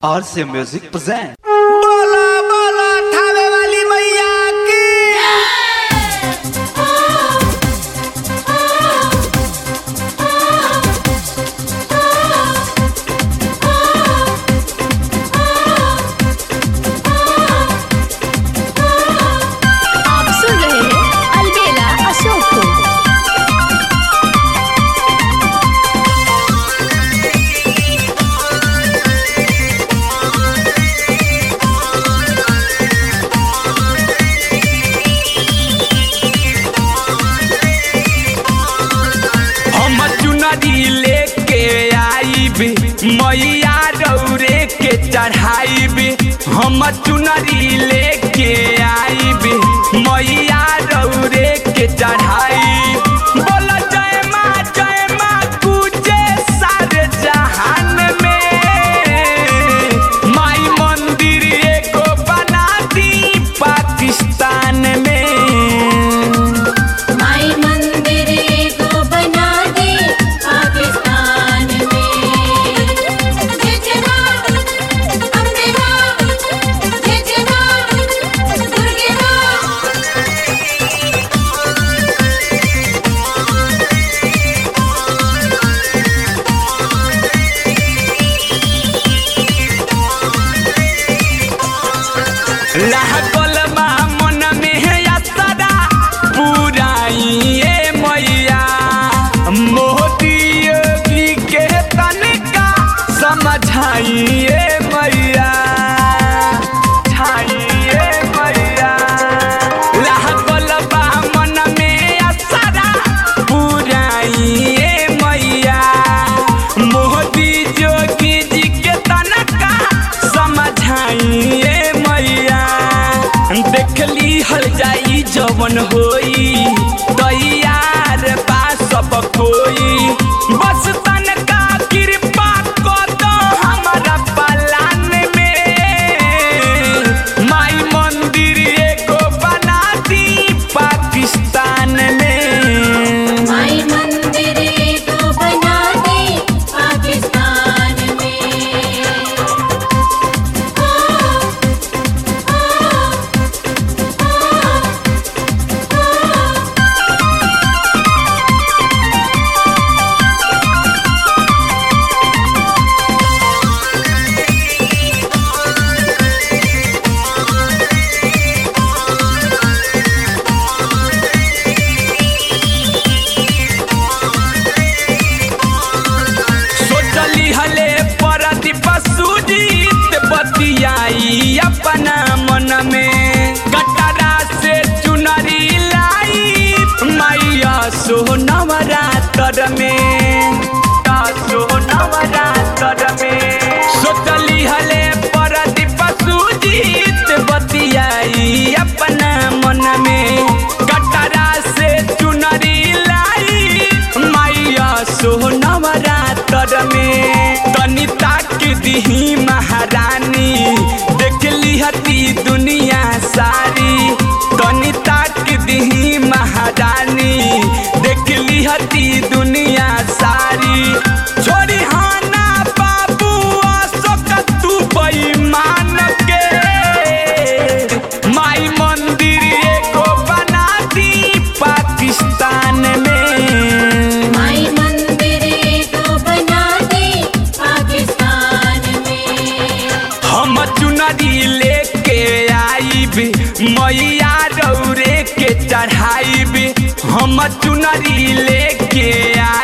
RC Music present. बोला बोला थावे वाली मैया की आप सुन रहे हैं अलबेला अशोक को हम चुनरी लेके आईब मैया रौरे के चढ़ाईब हम चुनरी लेके आईब मैया रौरे के चढ़ाईब बोल जय माँ जय माँ पूजे सारे जहान में माई मंदिर एगो बना दी पाकिस्तान में माई मंदिर को बना दे पाकिस्तान में जय जय मां अम्बे मां जय जय मां दुर्गे मां लागल बा मन में है असरा पुराइए मैया मोदी योगी के तनिका समझाइए मैया छाइए मैया लागल बा मन में असरा पुराइए मैया मोदी जोगी जी के तनका समझाइए मैया देखली हल जाई जवन होई तैयार बा सब कोई बस तनका कृपा कर दो हमारा पलान में माई मंदिर एगो बना दी पाकिस्तान में माई मंदिर को बना दे पाकिस्तान में सोचली हले परदीप सुजीत बतियाई अपना मन में कटरा से चुनरी लाई मैया सोनवरातर में का सोनवरातर में सोचली हले परदीप सुजीत बतियाई अपना मन में कटरा से चुनरी लाई मैया सोनवरातर में तनी ताक दीही महारानी देखली हती दुनिया सारी तनी ताक दीही महारानी देखली हती दुनिया सारी छोड़ी हाना बाबू अशोक तू बेईमान के माई मंदिर एगो बना दी पाकिस्तान में माई मंदिर को बना दे पाकिस्तान में हम चुनरी लेके आईब मैया रौरे के चढ़ाईब हम चुनरी लेके